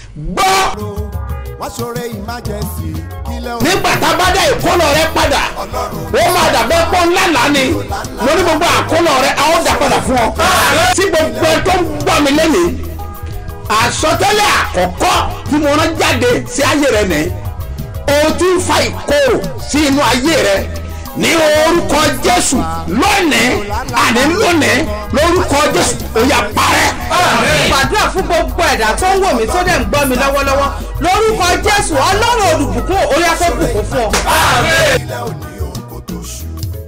gbọ́ wọ́n ṣoore emergency kílẹ̀ òun nígbà tá a bá dá ìkólọ rẹ padà ó máa dàbẹ́ pọ́ ńlá lánì lórí gbogbo àkólọ rẹ a ó dà padà fún ọ. tí gbogbo ẹ tó ń gbọ́ mi lẹ́nìí àsọtẹ́lẹ̀ àkọ́kọ́ tí mo rán jáde sí ayé rẹ nìyí o ti ń fa ìkorò sí inú ayé rẹ ní orúkọ jésù lónìí àní lónìí lórúkọ jésù ó yá parẹ́. gbàdúrà fún gbogbo ẹ̀dá tó ń wò mí tó dẹ̀ ń gbọ́ mi lọ́wọ́lọ́wọ́ lórúkọ jésù ọlọ́run olùbùkún orí afẹ́bùkún fún ọ. kílẹ̀ òní òun kò tó ṣù.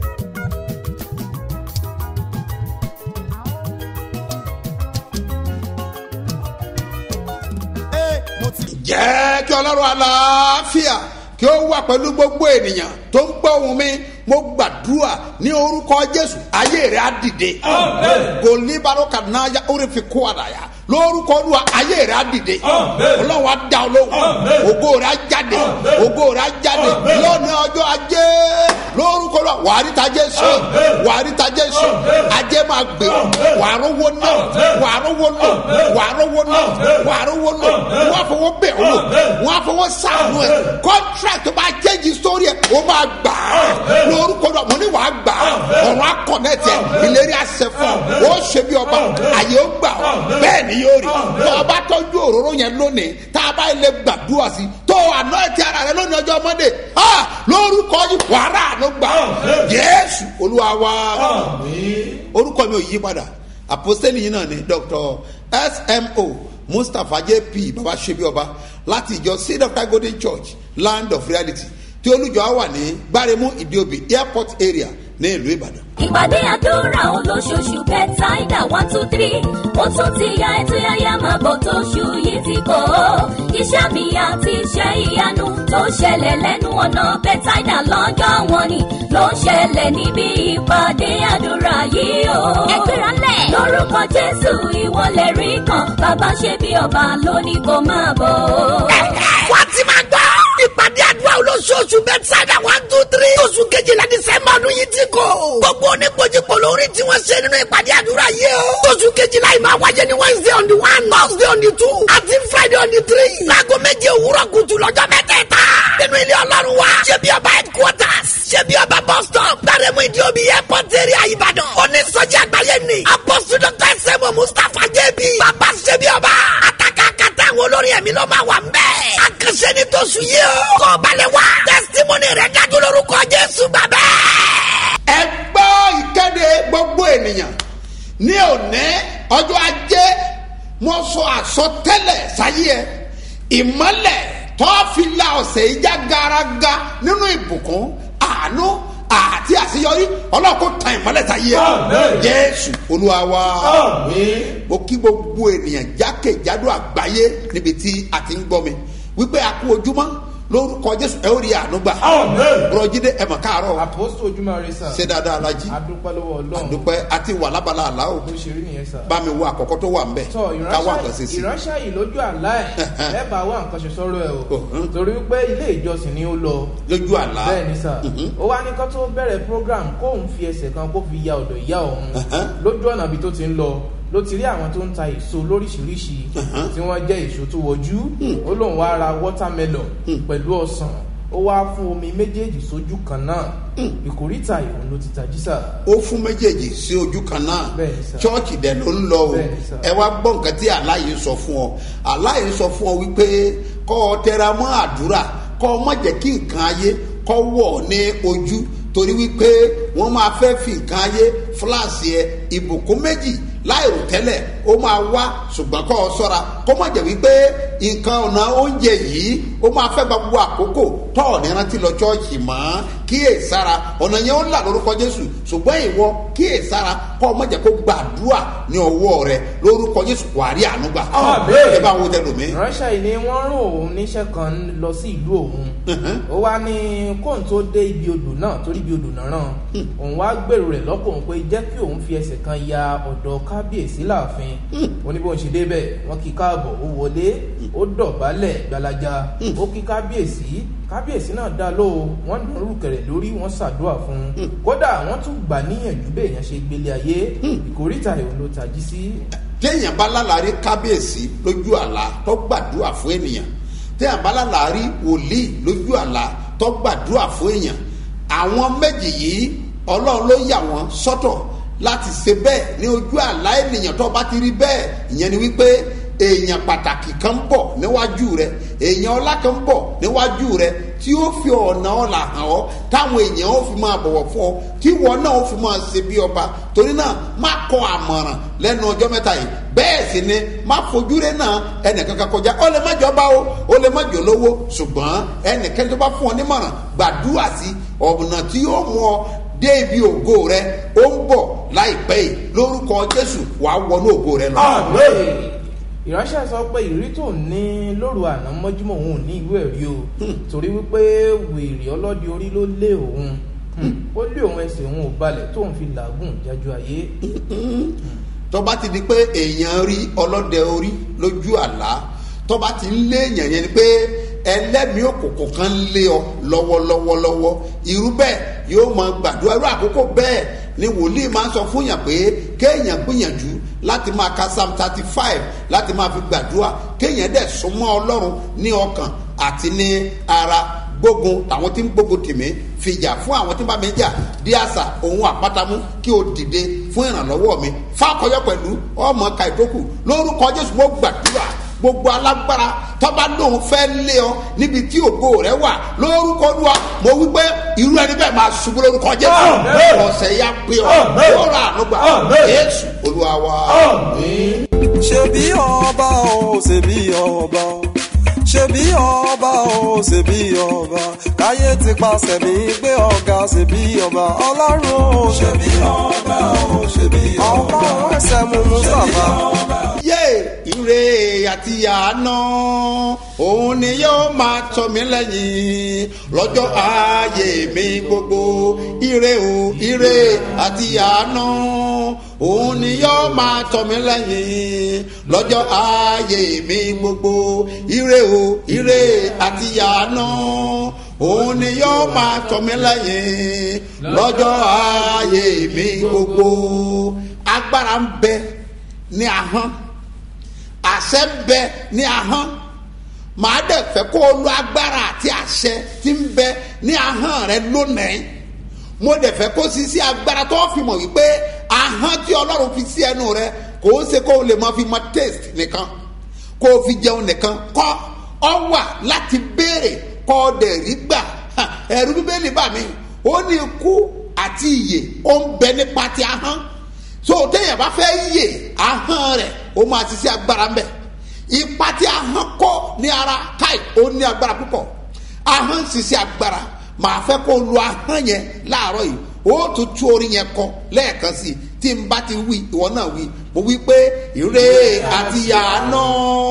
Ee, mo ti jẹ́ kí ọlọ́run aláfíà kí ó wà pẹ̀lú gbogbo ènìyàn tó ń gbọ́ ohùn mi mo gbàdúrà ní orúkọ jésù ayé rẹ̀ á dìde gòlíbaro kànáyà ó lè fi kó àdáyà lórúkọ olúwa ayé rẹ̀ á dìde ọlọ́run á dá ọ lóhùn ògo rẹ̀ á jáde ògo rẹ̀ á jáde lónìí ọjọ́ ajé lórúkọ olúwa wàá rí tajé ṣe wàá rí tajé ṣe ajé máa gbé wàá rówó náà wàá rówó náà wàá rówó náà wàá rówó náà wọ́n á fọwọ́ bẹ̀ ọ́ wọ́n á fọwọ́ sàánú ẹ̀ contract tó bá change story ẹ̀ ó máa gbà á lórúkọ olúwa mo ní wàá gbà á ọ̀run á connect ẹ̀ ìlérí àṣẹ fún ọ ó ṣe bí ọba àyè ó gbà ọ́ bẹ́ẹ̀ ni yóò rí tó o bá tọ́jú òróró yẹn lónìí tá a bá ilé gbàdúrà sí tó o àná ẹ̀tì ara rẹ lónìí ọjọ́ mọ́ndé lórúkọ yìí wàrà àánú gbà jésù olúwa wa orúkọ mi ò yí padà àpòsílẹ̀ yìí náà ni dr smo mustapha jp baba ṣebi ọba láti ìjọ seed of God golden church land of reality tí olùjọ wà ní gbáremú ìdíòbí airport area ní ìlú ìbàdàn. ìpàdé àdúrà olóṣooṣù bẹ́tàìdà one two three ó tún ti ya ètò yáyá máa bọ̀ tóṣù yìí ti kọ́ ọ́ iṣẹ́ mi àti iṣẹ́ ìyanu tó ṣẹlẹ̀ lẹ́nu ọ̀nà bẹ́tàìdà lọ́jọ́ wọn ni ló ń ṣẹlẹ̀ níbi ìpàdé àdúrà yìí o. ẹgbẹ́ra lẹ̀. lórúkọ jésù ìwọlẹ̀ rí kan bàbá ṣe bí ọba lónìí kò máa bọ̀. wọ́n ti máa gbọ́. ìpàdé àdúrà olóṣooṣù bẹ́tsáìdà one two three. oṣù kejìlá dísẹ́mbà ọdún yìí ti kò. gbogbo oníkojúkò lórí tí wọ́n ṣe nínú ìpàdé àdúrà yìí o. oṣù kejìlá yìí máa wáyé ní wednesday on the one thursday on the two àti friday on the three. láago méje òwúrọ̀ kùtù lọ́jọ́ mẹ́tẹ̀ẹ̀ta. nínú ilé ọlọ́run wa. ṣé bí ọba headquarters. ṣé bí ọba bus stop. gbàrẹ́mú ìdí omi airport area ìbàdàn. onísọjí àgbáyé ni. apọ́sù dr sẹ́mu mustapha jẹ́bi. bàbá ṣé bí ọba. àtàkàkàtà àwọn olórin ẹ̀mí ló máa wà ń bẹ́ẹ̀. àkànṣe ni tó sùn yìí o. kọ́ balẹ̀ wá. testimony rẹ̀ dájú lórúkọ jésù bàbá. ẹ gbọ́ ìkéde gbogbo ènìyàn ní òní ọjọ́ ajé mo sọ àsọtẹ́lẹ̀ sáyé ẹ ìmọ́lẹ̀ tó fi la ọ̀sẹ̀ ìjà garaga nínú ìbùkún àánú àti àṣeyọrí ọlọ́kọ̀ tan ìmọ́lẹ̀ sáyé ẹ jésù olúwa wa mo kí gbogbo ènìyàn jákèjádò àgbáyé níbi tí a ti ń gbọ́ mi wípé a kú ojúmọ́ lórúkọ jésù ẹ ó rí àánú gbà bùrọ̀jídé ẹ̀ mọ̀ káàárọ̀ àpòsù ojúmọ́ rẹ sà. ṣe dáadáa alájí adúpẹ́ lọ́wọ́ ọlọ́run. àdúpẹ́ àti wà lábala àlá o bó ṣe rí nìyẹn sà. bá mi wo àkọ́kọ́ tó wà ń bẹ̀ tọ ká wà nǹkan ṣe ìránṣẹ́ sí ìránṣẹ́ yìí lójú àlá ẹ̀ ẹ bá wá nǹkan ṣe sọ́rọ̀ ẹ̀ o Mhm. torí wípé ilé ìjọsìn ni ó lọ lójú àlá bẹ́ẹ̀ ni sà Mhm. ó wá ní kó tó bẹ̀rẹ̀ program kóun fi ẹsẹ̀ kan kó fi ya ọ̀dọ̀ ìyá òun Mhm. lójú ọ̀nà ibi tó ti ń lọ ló ti rí àwọn tó ń ta èso lóríṣiríṣi tí wọ́n jẹ́ èso tó wọjú ó lóun wá ra watermelon pẹ̀lú ọsàn ó wá fún omi méjèèjì sójú kan náà ìkórìtà ìhùn ló ti tají sà. ó fún méjèèjì sí ojú kan náà Bẹ́ẹ̀ni sà. chọ́ọ̀chì dẹ̀ ló ń lọ o Bẹ́ẹ̀ni sà. ẹ wá gbọ́ nǹkan tí aláyé sọ fún ọ aláyé sọ fún ọ wípé kọ́ ọ tẹra mọ́ àdúrà kọ́ ọ má jẹ́ kí nǹkan ayé kọ́ wọ̀ ní ojú torí wípé wọ́n máa fẹ́ fi nǹkan ayé fúláàsì ẹ ìbùkún méjì láìrò tẹ́lẹ̀ ó máa wá ṣùgbọ́n kọ́ ọ sọ́ra kó má jẹ́ wípé nǹkan ọ̀nà oúnjẹ yìí ó máa fẹ́ gba gbogbo àkókò tọ́ ọ̀ ní rántí lọ chọ́ọ̀chì mọ́ kíyè sára ọ̀nà yẹn ó là lórúkọ jésù ṣùgbọ́n ìwọ kíyè sára kọ́ ọ má jẹ́ kó gbàdúrà ní ọwọ́ rẹ lórúkọ jésù wàá rí àánú gbà ẹ bá wo tẹ lómi. ránṣẹ́ yìí ni wọ́n rún òun níṣẹ́ kan lọ sí ìlú òun ó wá ní kóun tó dé ibi odò náà torí ibi odò náà ràn òun wá gbèrò rẹ̀ lọ́kàn pé jẹ́ kí òun fi ẹsẹ̀ kan ya ọ̀dọ̀ kábíyèsí láàfin ó ní bóun ṣe débẹ̀ wọ́n kí káàbọ̀ ó wọlé ó dọ̀bálẹ̀ gbalaja ó kí kábíyèsí kábíyèsí náà dá lóo wọ́n nà rúkẹ̀rẹ̀ lórí wọ́n ṣàdúrà fún un kódà wọ́n tún gbà níyànjú bẹ́ẹ̀ yẹn ṣe gbélé ayé ìkórìtà ìhòòhò ló tají sí téèyàn bá lálàárí kábíyèsí lójú àlá tó gbàdúrà fún ènìyàn téèyàn bá lálàárí wòlíì lójú àlá tó gbàdúrà fún èèyàn àwọn méjì yìí ọlọ́run ló yà wọ́n sọ́tọ̀ láti ṣe bẹ́ẹ̀ ní ojú àlá ènìyàn tó bá ti rí bẹ́ẹ̀ ìyẹn ni wípé èèyàn pàtàkì kan ń bọ̀ níwájú rẹ èèyàn ọlá kan ń bọ̀ níwájú rẹ tí ó fi ọ̀nà ọ̀la hàn ọ́ táwọn èèyàn ó fi máa bọ̀wọ̀ fún ọ tí ìwọ náà ó fi máa ṣe bí ọba torí náà má kọ àmọ̀ràn lẹ́nu ọjọ́ mẹ́ta yìí bẹ́ẹ̀ sì ni má fojúre náà ẹnìkankan kọjá ó lè má jọba o ó lè má jọ lówó ṣùgbọ́n ẹnìkan tó bá fún ọ nímọ̀ràn gbàdúrà sí ọ̀nà tí yóò mú ọ dé ibi ògo rẹ ó ń bọ̀ láìpẹ́ yìí lórúkọ jésù wàá wọnú ògo rẹ lọ. ìránṣẹ́ sọ pé ìrírí tó ní lóru àná mọ́júmọ́ òun ò ní ìwé ẹ̀rí o torí wípé wèrè ọlọ́dẹ orí ló lé òun ó lé òun ẹsẹ̀ òun ò balẹ̀ tóun fi làágùn jájú ayé. tọ́ba ti di pé èèyàn rí ọlọ́dẹ orí lójú àlá tọ́ba ti ń lé èèyàn yẹn ni pé ẹlẹ́mìí òkùnkùn kan ń lé ọ lọ́wọ́lọ́wọ́lọ́wọ́ irú bẹ́ẹ̀ yóò máa gbàdúrà irú àkókò bẹ́ẹ̀ ni wòlíì máa ń sọ fún yàn pé kéèyàn gbìyànjú láti máa ka psalm thirty five láti máa fi gbàdúrà kéèyàn dẹ̀ súnmọ́ ọlọ́run ní ọkàn àti ní ara gbógun àwọn tí ń gbógun tèmí fìjà fún àwọn tí ń bá mi jà bí àṣà òun àpátamú kí o dìde fún ìrànlọ́wọ́ mi fákọyọ pẹ̀lú ọmọ ka ìtókù lórúkọ jésù mo gbàdúrà gbogbo alágbára tọ́ba lóun fẹ́ lé ọ níbi tí ògo rẹ wà lórúkọ olúwa mo wí pé irú ẹni bẹ́ẹ̀ máa ṣubú lórúkọ jésù ọ̀sẹ̀ ya pé ọ yóò rà ànúgbà jésù olúwa wa. ṣebí ọba o ṣebí ọba o ṣebí ọba o ṣebí ọba káyé ti paṣẹ mi gbé ọ̀gá ṣebí ọba ọlọ́run o ṣebí ọba o ṣebí ọba ọba ẹsẹ̀ mú mustapha. yé ire àti àná òun ni yóò máa tọ́ mi lẹ́yìn lọ́jọ́ ayé mi gbogbo ire o ire àti àná òun ni yóò máa tọ́ mi lẹ́yìn lọ́jọ́ ayé mi gbogbo ire o ire àti àná òun ni yóò máa tọ́ mi lẹ́yìn lọ́jọ́ ayé mi gbogbo agbára ń bẹ ní ahọ́n àṣẹ ń bẹ ní ahọ́n màá dẹ̀ fẹ́ kó o lo agbára àti àṣẹ tí ń bẹ ní ahọ́n rẹ lónìí mo dẹ̀ fẹ́ kó sí sí agbára tó fi mọ̀ wípé ahọ́n tí ọlọ́run fi sí ẹnu rẹ kò ó ṣe kó o lè máa fi mọ taste nìkan kó o fi jẹun nìkan kọ́ ọ wà láti béèrè kọ́ ọ dẹ̀ rí gbà Ha, ẹ̀rú bíbélì bà mí ó ní ikú àti ìyè ó ń bẹ nípa ti ahọ́n so téèyàn bá fẹ́ yè ahọ́n rẹ̀ ó máa ti sí agbára ń bẹ̀ ipa tí ahọ́n kọ́ ní ara káì ó ní agbára púpọ̀ ahọ́n sì sí agbára màá fẹ́ kó lu ahọ́n yẹn láàárọ̀ yìí ó tún tú orí yẹn kọ lẹ́ẹ̀kan sí i tí n bá ti wí ìwọ náà wí mo wí pé ire àti àánú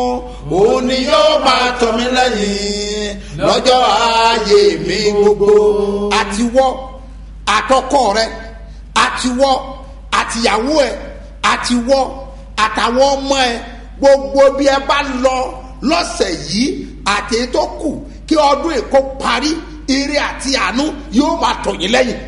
òun ni yóò máa tọ́ mi lẹ́yìn lọ́jọ́ ayé mi gbogbo àtiwọ́ àtọkọ rẹ àtiwọ́ àtìyàwó ẹ àtiwọ́ àtàwọn ọmọ ẹ gbogbo bí ẹ bá lọ lọ́sẹ̀ yìí àti èyí tó kù kí ọdún èkó parí ire àti àánú yóò máa tọ̀ yín lẹ́yìn.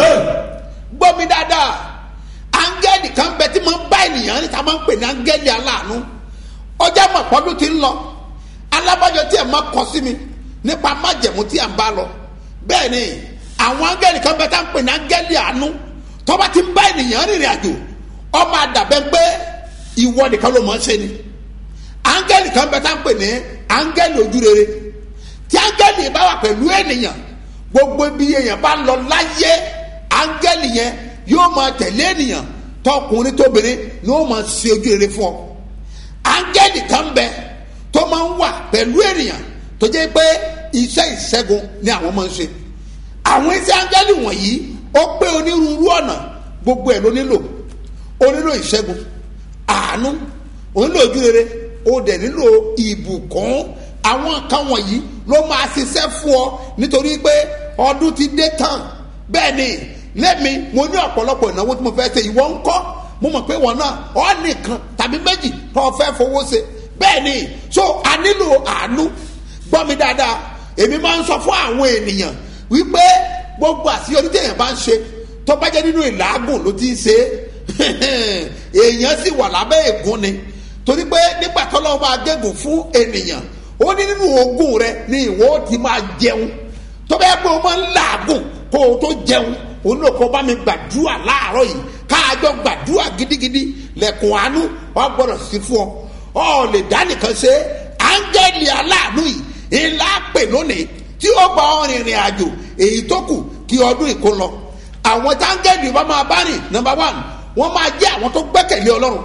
gbọ́ mi dáadáa áńgẹ́lì kan bẹ tí máa ń bá ènìyàn níta máa ń pè ní áńgẹ́lì aláàánú ọjà mọ̀pọ́dún ti ń lọ alábàjọ tí ẹ̀ máa kọ sí mi nípa májẹ̀mú tí ẹ̀ ń bá lọ bẹ́ẹ̀ ni àwọn áńgẹ́lì kan bẹ tá ń pè ní áńgẹ́lì àánú tọ́ba ti ń bá ènìyàn rìnrìn àjò ọmọ àdàbẹ́ pé ìwọ nìkan ló máa ń ṣe ni áńgẹ́lì kan bẹ tá ń pè ní áńgẹ́lì ojúrere tí áńgẹ́lì bá wà pẹ̀lú ènìyàn gbogbo ibi èèyàn bá lọ láyé áńgẹ́lì yẹn yóò máa tẹ̀lé ènìyàn tọkùnrin tóbìnrin ni ó máa ṣe ojúrere fún ọ áńgẹ́lì kan bẹ tó máa ń wà pẹ̀lú ènìyàn tó jẹ́ pé iṣẹ́ ìṣẹ́gun ni àwọn máa ń ṣe àwọn iṣẹ́ áńgẹ́lì wọ̀nyí ó pé onírúurú ọ̀nà gbogbo ẹ̀ ló nílò ó nílò ìṣẹ́gun àánú ó nílò ojúrere ó dẹ̀ nílò ìbùkún àwọn nǹkan wọ̀nyí ló máa ṣiṣẹ́ fún ọ nítorí pé ọdún ti dé tán bẹ́ẹ̀ ni lẹ́mi mo ní ọ̀pọ̀lọpọ̀ ìnáwó tí mo fẹ́ ṣe ìwọ ń kọ́ mo mọ̀ pé wọn náà ọ nìkan tàbí méjì tó o fẹ́ fowó ṣe bẹ́ẹ̀ ni so a nílò àánú gbọ́ mi dáadáa èmi máa ń sọ fún àwọn ènìyàn wípé gbogbo àṣeyọrí téèyàn bá ń ṣe tó bá jẹ́ nínú ìlàágùn ló ti ń ṣe é èèyàn sì wà lábẹ́ ègún ni torí pé nígbà tọ́lọ́wọ́ bá gégùn fún ènìyàn ó ní nínú ogún rẹ ni ìwọ ó ti máa jẹun tó bẹ́ẹ̀ pé o máa ń làágùn kó o tó jẹun òun ló kọ́ bá mi gbàdúrà láàárọ̀ yìí káàjọ gbàdúrà gidigidi lẹ́kùn àánú wà gbọ́dọ̀ sí fún ọ ọ lè dá nìkan ṣe áńgẹ́lì aláàánú yìí ńlá pè lónìí tí ó gba ọ rìnrìn àjò èyí tó kù kí ọdún ìkó lọ àwọn táńgẹ́lì bá máa bá rìn nọmba one wọ́n máa jẹ́ àwọn tó gbẹ́kẹ̀lé ọlọ́run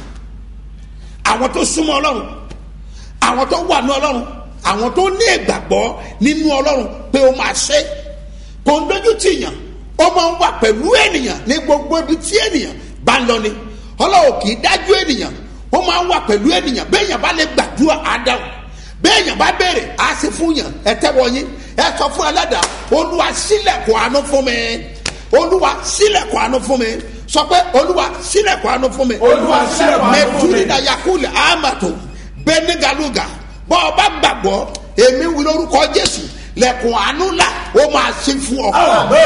àwọn tó súnmọ́ ọlọ́run àwọn tó wà ní ọlọ́run àwọn tó ní ìgbàgbọ́ nínú ọlọ́run pé ó máa ṣe kò ń dojú tì yàn ó máa ń wà pẹ̀lú ènìyàn ní gbogbo ibi tí ènìyàn bá ń lọ ni ọlọ́run kì í dájú ènìyàn ó máa ń wà pẹ̀lú ènìyàn bẹ́ẹ̀ yàn bá lè gbàdúrà ádámù bẹ́ẹ̀ yàn bá béèrè á sì fún yàn ẹ tẹ́wọ́ yín ẹ sọ fún ẹlẹ́dàá olúwa sílẹ̀kùn àánú fún mi olúwa sílẹ̀kùn àánú fún mi sọ pé olúwa sílẹ̀kùn àánú fún mi Olúwa, sílẹ̀kùn àánú fún mi. mẹtúrìdà yakulẹ̀ amato bẹ́ẹ̀nigaluga bọ́ ọ bá gbàgbọ́ èmi wí lórúkọ jésù lẹ̀kùn àánú là ó máa ṣe fún ọ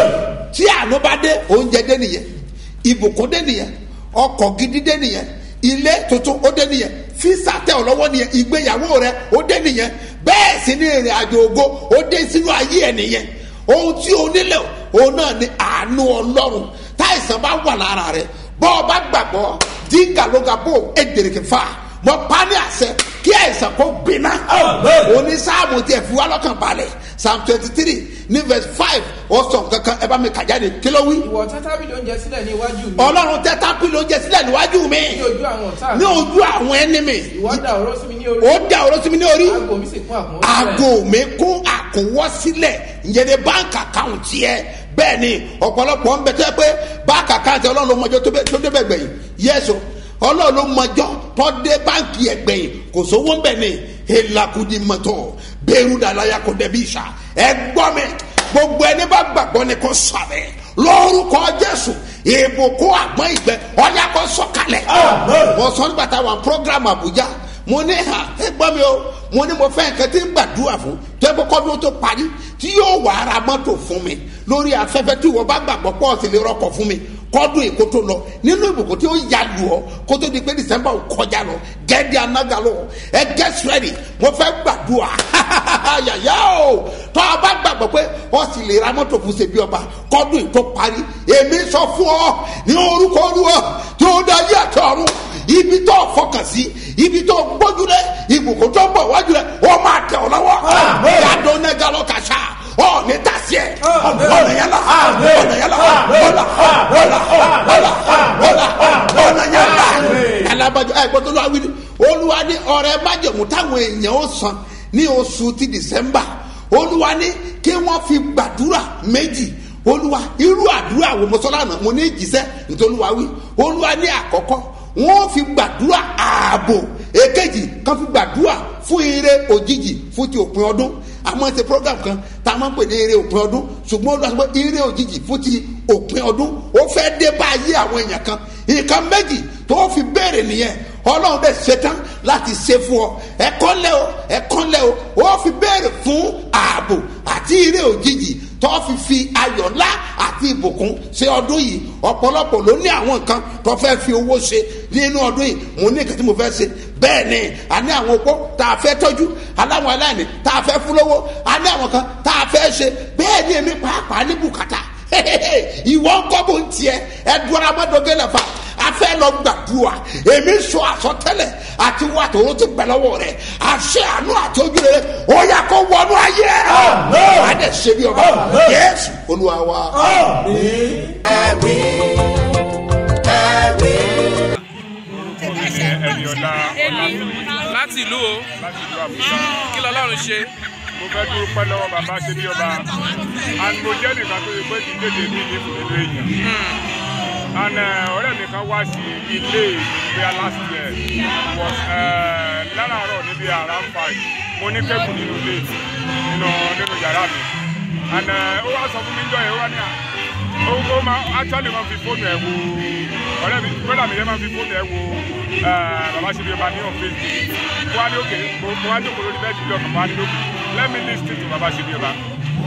tí àánú bá dé oúnjẹ dé nìyẹn ìbùkún dé nìyẹn ọkọ̀ gidi dé nìyẹn ilé tuntun ó dé nìyẹn físà tẹ ọ lọ́wọ́ nìyẹn ìgbéyàwó rẹ ó dé nìyẹn bẹ́ẹ̀ sì ni ìrìn àjò ògo ó dé sínú ayé ẹ nìyẹn ohun tí o nílò òun náà ni àánú ọlọ́run táìsàn bá wà lára rẹ bọ́ ọ bá gbàgbọ́ díngàlógàbò èdèrèkè fà mọ pani àṣẹ kí àìsàn kó gbiná òní sáàmù tiẹ̀ fi wá lọ́kàn balẹ̀ psalm twenty three ní verse five ọ̀sán kankan ẹ bá mi kà jáde kí ló wí ìwọ tẹ́tábìlì oúnjẹ sílẹ̀ ní iwájú mi ọlọ́run tẹ tápìlì oúnjẹ sílẹ̀ níwájú mi ní ojú àwọn ọ̀tá ní mi ojú àwọn ẹni mi ìwọ dà ọ̀rọ̀ sí mi ní orí ó dá ọ̀rọ̀ sí mi ní orí aago mi sì kún àkùnwó sílẹ̀. aago mi kún àkúnwọ́ sílẹ̀ ìyẹn ní báńkì àkáùntì ẹ bẹ́ẹ̀ ni ọ̀pọ̀lọpọ̀ ń bẹ tó yẹ pé báńkì àkáùntì ọlọ́run ló mọjọ́ tó bẹ- tó débẹ̀ gbẹ̀yìn yẹ́sọ ọlọ́run ló mọjọ́ tó dé báńkì ẹ̀ gbẹ̀yìn kò sówó ń bẹ̀ ni elakudi mọ́tò bẹ́ẹ̀rù dàlàyà kò dẹ̀bi ìṣà ẹ gbọ́ mi gbogbo ẹni bá gbàgbọ́ ni kò sàbẹ̀ lórúkọ jésù ìbùkún àgbọn ìgbẹ ọyà kò sọkalẹ̀ wọ́n sọ nígbà táwọn program abuja mo ní hàn ẹ gbọ́ mi o mo ní mo fẹ́ nǹkan tí ń gbàdúrà fún tó ẹ kó kọ́dún tó parí tí yóò wà ara mọ́tò fún mi lórí afẹ́fẹ́ tí wọ́n bá gbàgbọ́ pọ̀ sí lè rọkọ̀ fún mi kọ́dún èkó tó lọ nínú ìbùkún tí ó yà lù ọ́ kó tó di pé december ò kọjá lọ gẹ́gẹ́ anága lọ ẹ get ready mo fẹ́ gbàdúrà yàyà o tó a bá gbàgbọ́ pé wọ́n sì lè ra mọ́tò fún ṣebí ọba kọ́dún èkó parí èmi sọ fún ọ ní orúkọ olúwa tí ó dá yé àti ọ̀run ibi tó fọkàn sí ibi tó gbójúlẹ̀ ibùkún tó ń bọ̀ wájú rẹ̀ ó máa tẹ̀ ọ́ lọ́wọ́ yàdó nẹ́gà lọ kàṣà ọ ní tàṣẹ ọ̀nà yẹn la ọ̀nà yẹn la ọ̀là ọ̀là ọ̀là ọ̀là ọ̀nà yẹn la alábàjọ ẹ gbọ́dọ̀ lọ́wọ́ wí ni olúwa ní ọ̀rẹ́ májèmú táwọn èèyàn ó san ní oṣù ti december olúwa ní kí wọ́n fi gbàdúrà méjì olúwa irú àdúrà wo mọ́sálà náà mo ní ìjísẹ́ nítorí olúwa wí olúwa ní àkọ́kọ́ wọ́n fi gbàdúrà ààbò èkejì kan fi gbàdúrà fún ire òjijì fún ti òpin ọdún a máa ń ṣe program kan tá a máa ń pè ní ire òpin ọdún ṣùgbọ́n ó lọ sọ pé ire òjijì fún ti òpin ọdún ó fẹ́ dé bá ayé àwọn èèyàn kan nǹkan méjì tó fi béèrè nìyẹn ọlọ́run bẹ́ẹ̀ ṣetán láti ṣe fún ọ ẹ̀kọ́ lẹ́ o ẹ̀kọ́ lẹ́ o ó fi béèrè fún ààbò àti ire òjijì tó fi fi ayọ̀ ńlá àti ìbùkún ṣe ọdún yìí ọ̀pọ̀lọpọ̀ ló ní àwọn nǹkan tó fẹ́ fi owó ṣe nínú ọdún yìí mo ní nǹkan tí mo fẹ́ ṣe bẹ́ẹ̀ ni a ní àwọn opó tá a fẹ́ tọ́jú aláwọn aláìní tá a fẹ́ fún lówó a ní àwọn kan tá a fẹ́ ṣe bẹ́ẹ̀ ni èmi pàápàá ní bùkátà ìwọ ń kọ́ bó ń tiẹ̀ ẹ dúró amádọ́gẹ́ lẹ́fà a fẹ́ lọ gbàdúrà èmi sọ àsọtẹ́lẹ̀ àti wà tó ti gbẹ lọ́wọ́ rẹ̀ àṣẹ àánú àti ojú rẹ̀ ó yà kó wọnú ayé ẹ̀ wà á dẹ̀ ṣe bí ọba yẹ́sù olúwa wa. ẹ̀rí ẹ̀rí. ẹ̀yọ̀dá láti ìlú o láti ìlú àbújá. kí lọ́lọ́run ṣe. mo fẹ́ dúpẹ́ lọ́wọ́ bàbá ṣe bí ọba and mo jẹ́ nìkan tó yẹ pé kì í tètè ní ìlú nínú èèyàn and uh, ọ̀rẹ́ mi kan wá sí ilé ìgbéyà last year was uh, láràárọ̀ níbi around five mo ní kẹ́kù nínú ilé nínú nínú yàrá mi and uh, ó wá sọ fún mi jọ yẹn ó wá ní à ó ó máa actually máa fi fóònù ẹ̀ wo ọ̀rẹ́ mi brother mi yẹn máa fi fóònù ẹ̀ wo uh, bàbá ṣe bí ọba ní on facebook mo wá ní òkè mo mo wá jókòó lórí bẹ́ẹ̀ jùlọ kàn mo wá ní òkè let me lis ten to bàbá ṣe bí ọba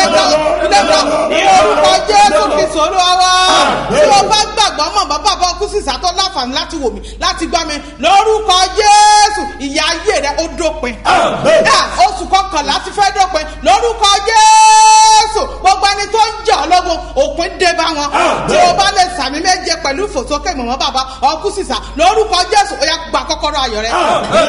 lẹ́tọ̀ lẹ́tọ̀ ní orúkọ jésù kristu olúwa wa tí o bá gbàgbọ́ mọ̀ bàbá bá ọkú sísá tó láǹfààní láti wò mí láti gbá mi lórúkọ jésù ìyá ayé rẹ ó dópin Yá, oṣù kọkànlá ti fẹ́ dópin lórúkọ jésù gbogbo ẹni tó ń jà ọlọ́gbọ́n òpin dé bá wọn tí o bá lè sàmì méje pẹ̀lú ìfòsókè mọ̀mọ́ bàbá ọkú sísá lórúkọ jésù ó yá gba kọ́kọ́rọ́ ayọ̀ rẹ.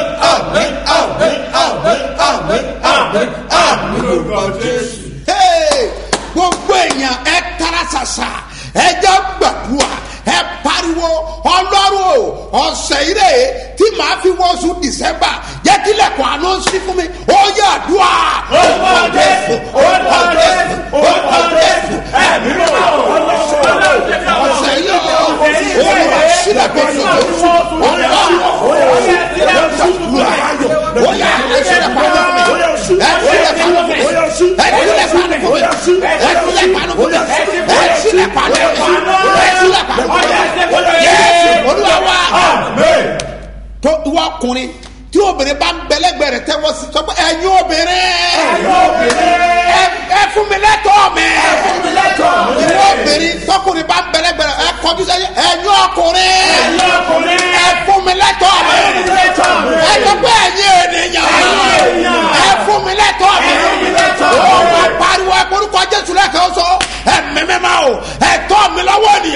Hey, gbogbo èèyàn ẹ tara ṣàṣà ẹ jẹ́ gbàdúrà ẹ pariwo ọlọ́run o ọ̀sẹ̀ ire tí màá fi wọ́sù dìsẹ́mbà jẹ́ kí lẹ́kọ̀ọ́ àná sí fún mi ó yẹ àdúrà. orúkọ jésù orúkọ jésù orúkọ jésù ẹ̀mí ló wà ọ̀sẹ̀ yìí o olùwà sílẹ̀ kó sọ̀rọ̀ ọlọ́run o ó yẹ gbàdúrà ó yẹ ẹsẹ̀ pàdé fún mi ẹsẹ̀ pàdé fún mi ẹsẹ̀ pàdé fún mi ẹsẹ̀ pàdé fún mi ẹsẹ̀ pàdé fún mi ẹsẹ̀ pàdé fún mi yéésù olúwa wa tó ìwọ ọkùnrin tí obìnrin bá ń bẹlẹgbẹ rẹ tẹwọ sí sọ pé ẹyin obìnrin ẹ fún mi lẹ́tọ̀ọ́ mi ìwọ obìnrin tọkùnrin bá ń bẹlẹgbẹ rẹ ẹ kọjú sẹ́yìn ẹyin ọkùnrin ẹ fún mi lẹ́tọ̀ọ́ mi ẹ sọ pé ẹyin ènìyàn ẹ fún mi lẹ́tọ̀ọ́ mi ó wà pariwo ẹ korúkọ jésù lẹ́kọ̀ọ́ sọ ẹ mẹ́mẹ́ máa o ẹ tọ́ mi lọ́wọ́ ni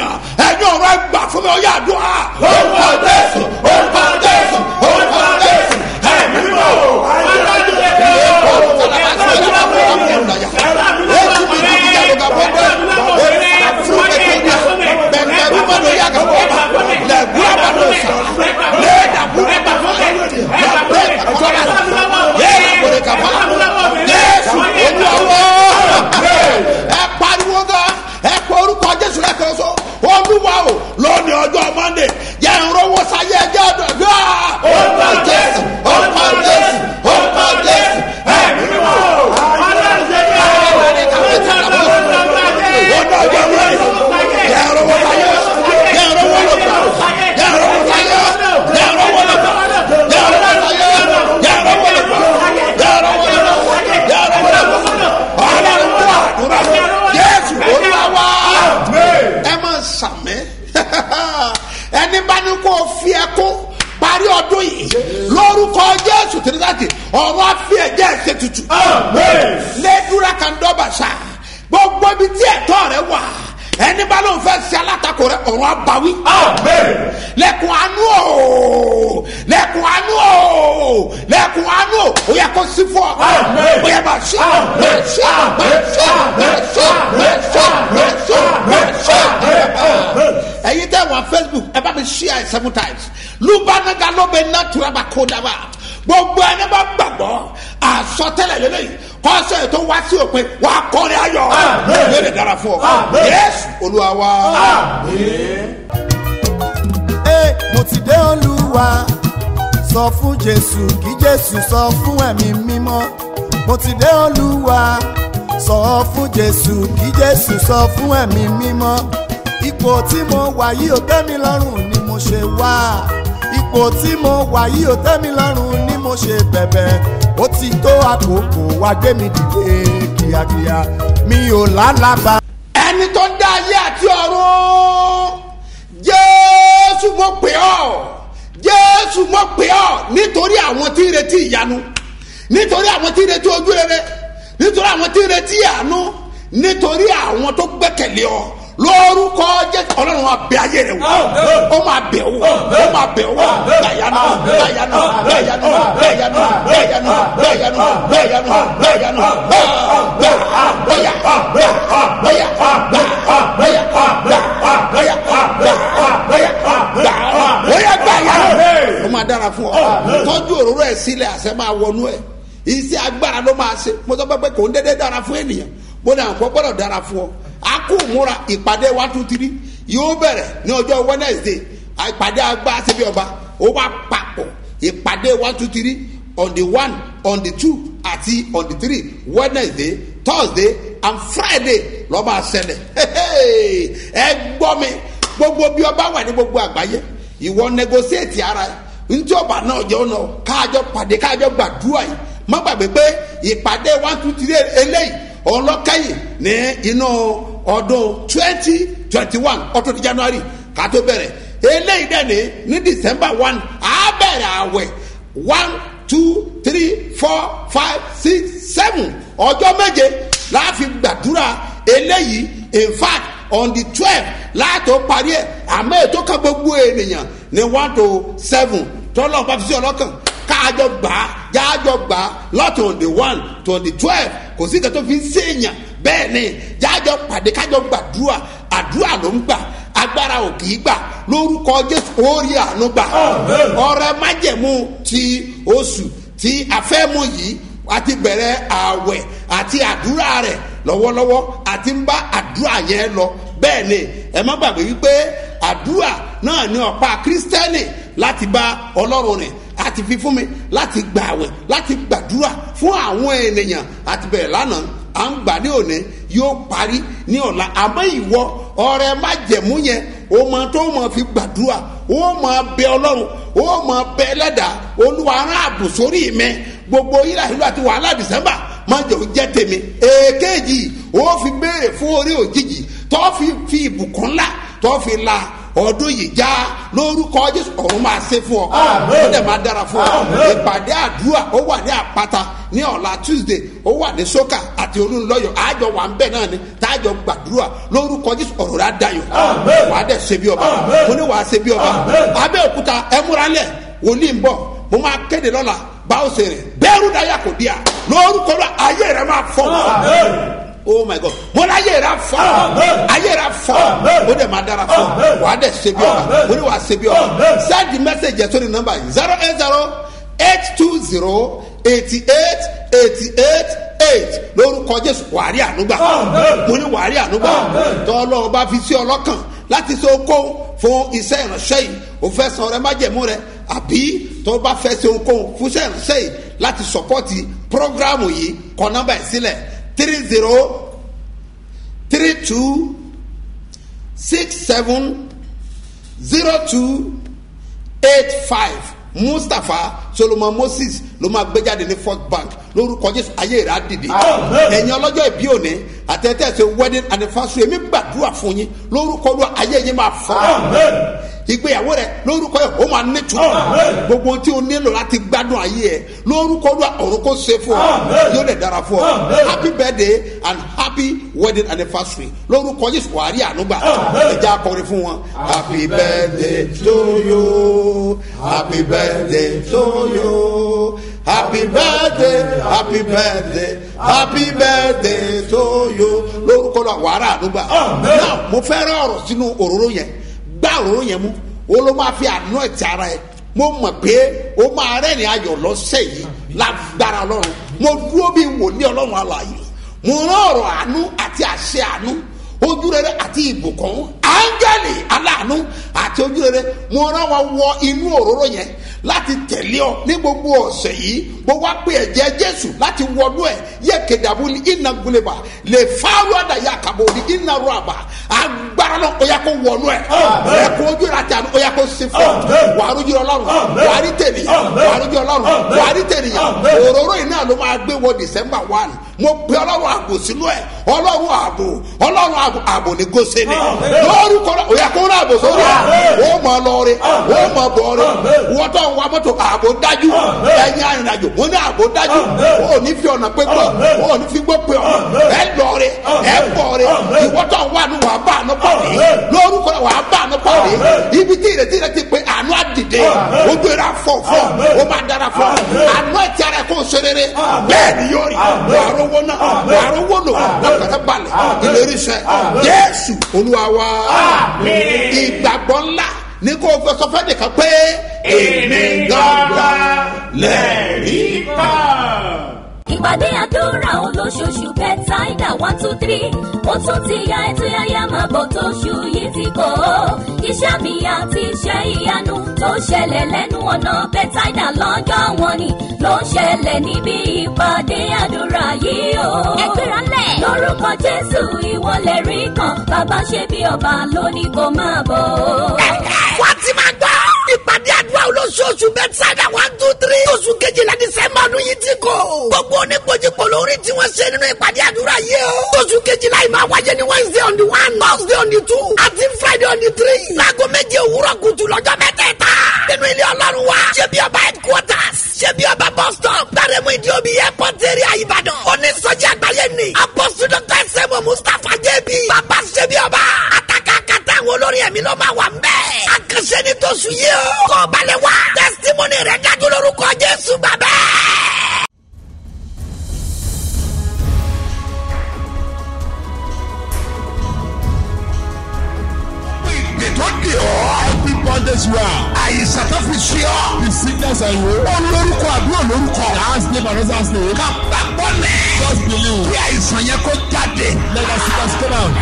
lọ́dún yìí lórúkọ jésù tìrìsàtì ọ̀rọ̀ àfi ẹ̀jẹ̀ ṣe tutù. lẹ́dúrà kan dọ́bà sá gbogbo ibi tí ẹ̀tọ́ rẹ wà ẹni bá lóun fẹ́ ṣe alátakò rẹ ọ̀rọ̀ àbáwí. lẹ́kùn àánú o lẹ́kùn àánú o lẹ́kùn àánú o ó yẹ kó sí fún ọ. ó yẹ máa ṣe máa ṣe máa ṣe máa ṣe máa ṣe máa ṣe máa ṣe. ẹ̀yin tẹ́ wà facebook ẹ bá mi share it seven times lubanaga ló bẹ ná turaba kó daba gbogbo ẹni bá gbàgbọ́ àsọtẹ́lẹ̀ lélẹ́yìn kọ́sẹ̀ tó wá sí òpin wà á kọrin ayọ̀ yóò lè dára fún ọ yéésù olúwa wa. Ẹ, mo ti dé olúwa sọ fún jésù kí jésù sọ fún ẹ̀mí mímọ́ mo ti dé olúwa sọ fún jésù kí jésù sọ fún ẹ̀mí mímọ́ ipò tí mo wà yìí ò tẹ́ mi lọ́rùn ni mo ṣe wá ipò tí mo wà yìí ò tẹ́ mi lọ́rùn ni mo ṣe bẹ̀bẹ̀ ó ti tó àkókò wá gbé mi dìde kíákíá mi ò lálàbà. ẹni tó dá ayé àti ọ̀run jésù mo pè ọ́ jésù mo pè ọ́ nítorí àwọn tí ń retí ìyanu nítorí àwọn tí ń retí ojú rere nítorí àwọn tí ń retí àánú nítorí àwọn tó gbẹ́kẹ̀lé ọ lórúkọ jésù ọlọ́run máa bẹ ayé rẹ wò ó máa bẹ wò ó máa bẹ wò gbàyànú gbàyànú gbàyànú gbàyànú gbàyànú gbàyànú gbàyànú gbàyànú gbà bóyá bóyá bóyá bóyá bóyá bóyá bóyá gbàyànú ó máa dára fún ọ tọ́jú òróró ẹ̀ sílẹ̀ àṣẹ máa wọnú ẹ̀ iṣẹ́ agbára ló máa ṣe mo sọ pé kò ń dédé dára fún ènìyàn mo ní àǹkọ́ gbọ́dọ̀ dára fún ọ a kò múra ìpàdé one two three yóò bẹ̀rẹ̀ ní ọjọ́ wednesday ìpàdé agbá síbi ọba ó wá papọ̀ ìpàdé one two three on the one on the two àti on the three wednesday thursday and friday lọ́ máa ṣẹlẹ̀ ẹ gbọ́ mi gbogbo bí ọba wà ní gbogbo àgbáyé ìwọ negotiate ara ẹ ntí ọba náà jẹ́ ọ̀nà káàjọ pàdé káàjọ gbàdúrà yìí má gbàgbé pé ìpàdé one two three eléyìí ọlọ́kẹ́yìn ní inú ọdún twenty twenty one ọtún ní january ká tó bẹ̀rẹ̀ eléyìí dẹ̀ ní ní december one á bẹ̀rẹ̀ àwẹ̀ one two three four five six seven ọjọ́ méje láàfin gbàdúrà eléyìí in fact on the twelve láàtò parí ẹ̀ àmọ́ ètò kan gbogbo ènìyàn ní one to seven tọ́lọ́ bá fi sí ọlọ́kàn káàjọ gbà á jáàjọ gbà á lọ́tọ̀ on the one to on the twelve kò sí ìkàtọ́ fi ń sèèyàn bẹ́ẹ̀ ni jáàjọ pàdé kájọ gbàdúrà àdúrà ló ń gbà agbára ò kì í gbà lórúkọ jésù orí àánú gbà ọrẹ májẹmú ti oṣù tí afẹ́mu yìí àti bẹ̀rẹ̀ ààwẹ̀ àti àdúrà rẹ̀ lọ́wọ́lọ́wọ́ àti ń bá àdúrà yẹn lọ bẹ́ẹ̀ ni ẹ má gbàgbé wípé àdúrà náà ní ọ̀pá kírísítẹ́nì láti bá ọlọ́run rìn àti fi fún mi láti gbààwẹ̀ láti gbàdúrà fún àwọn ènìyàn àti bẹ̀rẹ̀ lánàá à ń gbà ní òní yóò parí ní ọ̀la àmọ́ ìwọ ọrẹ má jẹ̀mú yẹn o mọ tó mọ fi gbàdúrà o mọ bẹ ọlọ́run o mọ bẹ ẹlẹ́dàá olúwa rán ààbò sórí mi gbogbo yìí láti àti wàhálà dìsẹ́mbà má jẹ́ o jẹ́ tèmi èkejì o fi béèrè fún orí òjijì tó fi fi ìbùkún ńlá tó fi la ọdún yìí já lórúkọ jésù ọ̀run máa ṣe fún ọ ó dẹ̀ máa dára fún ọ ìpàdé àdúrà ó wà ní àpáta ní ọ̀la tuesday ó wà ní sókà àti olúńlọ́yọ̀ àjọ wà ń bẹ̀ náà ni tájọ gbàdúrà lórúkọ jésù ọ̀rọ̀ rẹ̀ dayọ̀ wàá dẹ̀ ṣe bí ọba mo ní wàá ṣe bí ọba abẹ́òkúta ẹ múra lẹ̀ wòlíì ń bọ̀ mo máa kéde lọ́la báwo ṣe rìn bẹ́ẹ̀rù dáyà kò díà lórúkọ lọ ayé rẹ̀ máa fọ́ oh my god mo ní ayé rà fọ ayé rà fọ o de ma dara fọ wà á dẹ ṣe bí ọba o ní wà á ṣe bí ọba send the message yẹn sórí nọmba yìí zero eight zero eight two zero eighty eight eighty eight eight lórúkọ jésù wàárí ànúgbà mo ní wàárí ànúgbà tọ́lọ́ bá fi sí ọlọ́kàn láti ṣe okó fún iṣẹ́ ìránṣẹ́ yìí o fẹ́ san ọrẹ májẹ̀mú rẹ àbí tó bá fẹ́ ṣe okó fún iṣẹ́ ìránṣẹ́ yìí láti sọpọ́tì prógrámù yìí kọ nọmba yìí sílẹ̀ three zero three two six seven zero two eight five mustapha solomon moses ló máa gbé jáde ní first bank lórúkọ jésù ayé rẹ á dìde ẹ̀yin ọlọ́jọ́ ìbí òní àtẹ̀tẹ̀ ṣe wedding anniversary èmi gbàdúrà fún yín lórúkọ ló ayé yín máa fọ́ ìgbéyàwó rẹ lórúkọ yẹ ó máa nítumọ̀ gbogbo ohun tí o nílò láti gbádùn ayé ẹ lórúkọ ló ọ̀run kó ṣe fún ọ yóò dẹ̀ dára fún ọ happy birthday and happy wedding anniversary lórúkọ yéṣu wàá rí ànúgbà ẹja akọrin fún wọn happy birthday to you happy birthday to you happy birthday happy birthday happy birthday to you lórúkọ lọ wàá rà ànúgbà náà mo fẹ́ rẹ́ ọ̀rọ̀ sínú òróró yẹn gbá òróró yẹn mú o ló máa fi àánú ẹ̀ ti ara ẹ̀ mo mọ̀ pé o máa rẹ́rìn ayọ̀ lọ́sẹ̀ yìí lágbára ọlọ́run mo dúró bí wòlíì ọlọ́run alààyè mo rán ọ̀rọ̀ àánú àti àṣẹ àánú ojúrere àti ìbùkún áńgẹ́lì aláàánú àti ojúrere mo rán wọn wọ inú òróró yẹn láti tẹ̀lé ọ ní gbogbo ọ̀sẹ̀ yìí mo wá pé ẹ̀jẹ̀ jésù láti wọnú ẹ̀ yẹ kedabuli iná guleba lè fáwọn àdàyà kàbọ̀lì iná rọ̀bà agbára náà ó yà kó wọnú ẹ̀ ẹ̀kọ́ ojúrere àti àánú ó yà kó sí fún ọ wàá rújú ọlọ́run wàá rí tènìyàn wàá rújú ọlọ́run wàá rí tènìyàn òróró yìí náà ló máa gbé wọ december one mo pe ọlọ́run ààbò sínú ẹ̀ ọlọ́run ààbò ọlọ́run ààbò ààbò ní goseni lórúkọ náà òyà kó náà ààbò sórí ẹ̀ ó mọ lọrí ó mọ bọ̀ọ̀rì wọ́tọ̀ ń wa mọ́tò ààbò dájú ẹ̀yin arìnrìnàjò wọ́n ní ààbò dájú ó ní fi ọ̀nà pé gbọ́ ó ní fi gbọ́ pé ọ̀ ẹ̀ lọ́ọ̀rì ẹ̀ bọ̀ọ̀rì ìwọ́tọ̀ ń wà ní wàá bá àánú pàdé lórúkọ náà wàá bá àánú pàdé ibi tí ìrètí rẹ ti pé àánú àdìde ojú ẹ̀rọ afọ̀fọ̀ ó máa dára fún àánú ẹ̀ tí ara ẹ̀ kó ṣe rere bẹ́ẹ̀ ni yóò rí wàá rówó náà wàá rówó lò lọ́kàtà balẹ̀ ìlérí sẹ́ jésù olúwa wa ìgbàgbọ́ ńlá ní kó o fẹ́ sọ fẹ́ nìkan pé èmi gangan lẹ́rìí kan ìpàdé àdúrà olóṣooṣù bẹ́tàìdà one two three ó tún ti ya ètò yáyá máa bọ̀ tó ṣù yìí ti kọ́ iṣẹ́ mi àti iṣẹ́ ìyanu tó ṣẹlẹ̀ lẹ́nu ọ̀nà bẹ́tàìdà lọ́jọ́ wọn ni ló ń ṣẹlẹ̀ níbi ìpàdé àdúrà yìí o. ẹgbẹ́ra lẹ̀. lórúkọ jésù ìwọlẹ̀ rí kan bàbá ṣe bí ọba lónìí kò máa bọ̀. wọ́n ti máa gbọ́ ìpàdé àdúrà olóṣooṣù bẹ́tàìdà one two three oṣù kejìlá dísẹ́mbà ọdún yìí ti kọ́ gbogbo oníkojúkọ lórí tí wọ́n ṣe nínú ìpàdé àdúrà yìí o. oṣù kejìlá yìí máa wáyé ní wednesday on the one thursday on the two àti friday on the three. láago méje òwúrọ̀ kùtù lọ́jọ́ mẹ́tẹ̀ẹ̀ta. nínú ilé ọlọ́run wa ṣé bí ọba headquarters ṣé bí ọba bus stop gbàrẹ́mú ìdí omi airport area ìbàdàn. onísọjí àgbáyé ni apọ́sù dr sẹ́mu mustapha jẹ́bi. bàbá ṣé bí ọba àtàkàkàtà àwọn olórin ẹ̀mí ló máa wà ń bẹ́ẹ̀. àkànṣe ni tó sùn yìí o. kọ́ balẹ̀ wá testimony rẹ̀ dájú lórúkọ jésù bàbá. tó di ọ́. every bondage you are. àyíṣà tó fi ṣe ọ́. the sickness and you. ó lórúkọ àbúrò lórúkọ. last name and other name. ká gbàgbọ́ lẹ̀. just believe. kí àìsàn yẹn kó jáde. let us see us come out.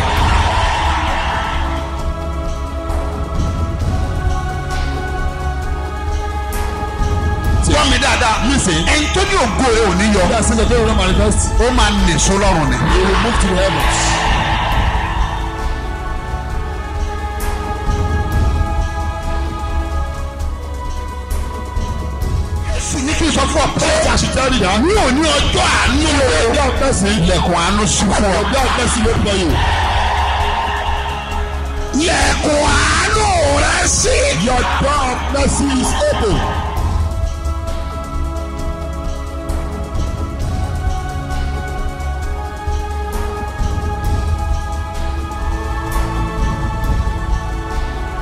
gbọ́ mi dáadáa. listen. ẹni tó ní ògo rẹ ò ní yọ. yíyá sílẹ̀ bẹ́ẹ̀ rẹ̀ manifest. ó máa nìṣó lọ́rùn ni. he will move to the heavens. sì ní kí n sọ fún ọ pé. ṣé àṣetẹ́rì yá. ní òní ọjọ́ àánú o. ọjọ́ ọ̀pẹ́sì. ilẹ̀kùn àánú sí fún ọ. ọjọ́ ọ̀pẹ́sì ló pọ̀ yìí. ilẹ̀kùn àánú rẹ sí. your door of mercy is open.